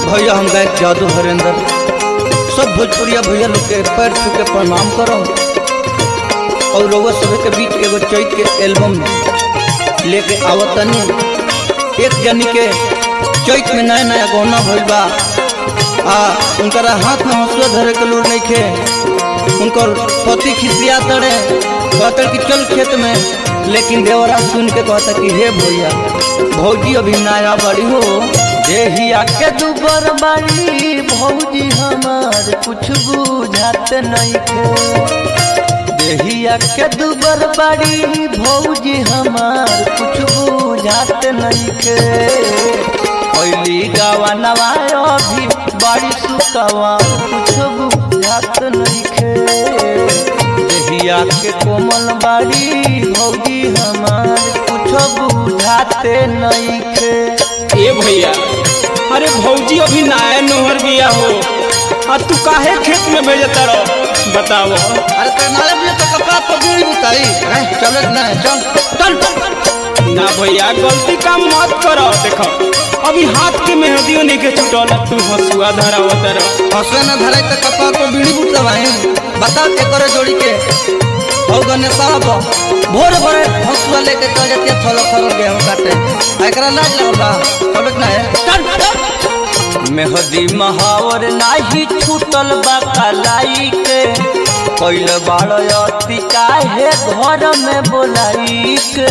भैया हम गायक जादू हरेंद्र सब भोजपुरिया भैया लोग के पैर छू के प्रणाम करो और रउआ सभी के बीच एगो चैत के एल्बम लेके आवतनी एक जनी के चैत में नया नया गौना भइल बा आ उनकरा हाथ में हंसुआ धरे के लूर नहीं खे उनकर पति खिसिया तड़े कहता कि चल खेत में लेकिन देवरा सुन के कहता कि हे भैया भौजी अभी नया बड़ी हो देहिया के दुबर बाड़ी भौजी हमार कुछ बुझात नहीं खे देहिया के दुबर बाड़ी भौजी हमार कुछ बुझात नहीं खे पहली गावा नवाय अभी बाड़ी सुकावा कुछ बुझात नहीं खे देहिया के कोमल बाड़ी भौजी हमार कुछ बुझाते नहीं खे ए भैया अरे भौजी अभी नया नोहर बिया हो आ तू काहे खेत में भेजता रहो बताओ अरे करनाले भी तो कपड़ा पगड़ी उतारी हैं चल ना चल चल ना भैया गलती काम मत करो देखो अभी हाथ के मेहंदियों नहीं के छुटल तू हंसुआ धरा रहो हंसुआ ना धराई तो कपड़ा पर बीड़ी बुतवाई बता के करे जोड़ी के हो गने साहब भोर भोरे हंसुआ लेके चल जाती है थोड़ा थोड़ा गेहूं काटे आ एकरा लाज लगला चल ना है चल मेहदी महावर नाही छूटल बा कलाई के कैल बाड़ अति काहे घर में बोलाई के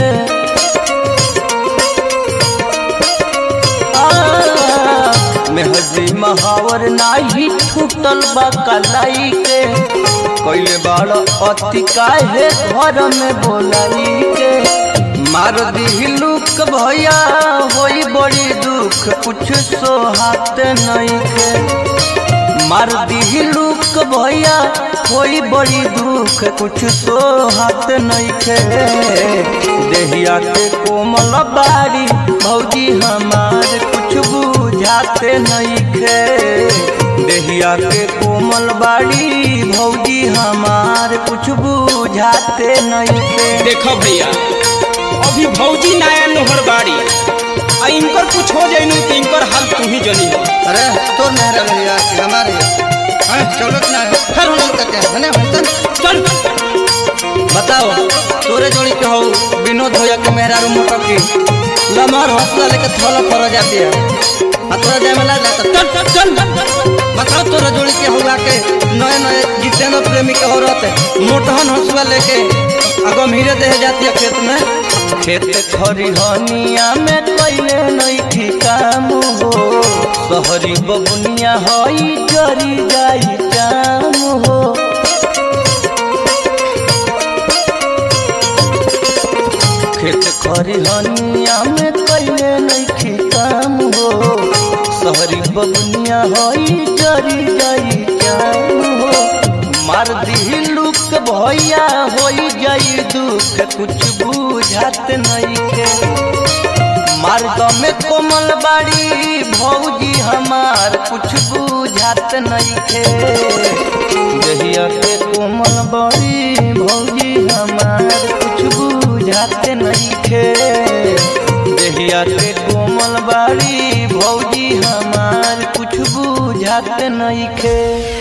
आ, मेहदी महावर नाही छूटल बा कलाई के कैल बाड़ अति काहे घर में बोलाई के मार दी लुक भैया होई बड़ी दुख कुछ सोहात नहीं के मार दी लुक भैया होई बड़ी दुख कुछ सोहात नहीं के देहिया के कोमल बाड़ी भौजी हमार कुछ बुझाते नहीं के देहिया के कोमल बाड़ी भौजी हमार कुछ बुझाते नहीं के देखो भैया अभी भौजी नया नोहर बाड़ी आ इनकर कुछ हो जाइनु तो इनकर हाल तू ही जनी हो अरे तोर मेहरा भैया कि हमारे हैं चलो ना है फिर हम लोग कहते हैं ना चल चल बताओ तोरे जोड़ी के हो विनोद भैया के मेहरारू मोटर की लमहर हौसला लेके थोड़ा फरा जाती है आ तोरा जाए में लाज लगता चल चल चल बताओ तोरा जोड़ी के हुआ के नए नए जितेंद्र प्रेमी के हो रहते मोटहन हौसला लेके अगम हीरे दे जाती है खेत में खेत खरिहनिया में कैले नहीं थी काम हो सहरी बबुनिया हई जरी जाई काम हो खेत खरिहनिया में कैले नहीं थी काम हो सहरी बबुनिया हई जरी जाई काम हो मार दी लुक भैया होई जाई दुख कुछ बुझात नहीं के मार्ग में कोमल बाड़ी भौजी हमार कुछ बुझात नहीं के जहिया के कोमल बाड़ी भौजी हमार कुछ बुझात नहीं के जहिया के कोमल बाड़ी भौजी हमार कुछ बुझात नहीं के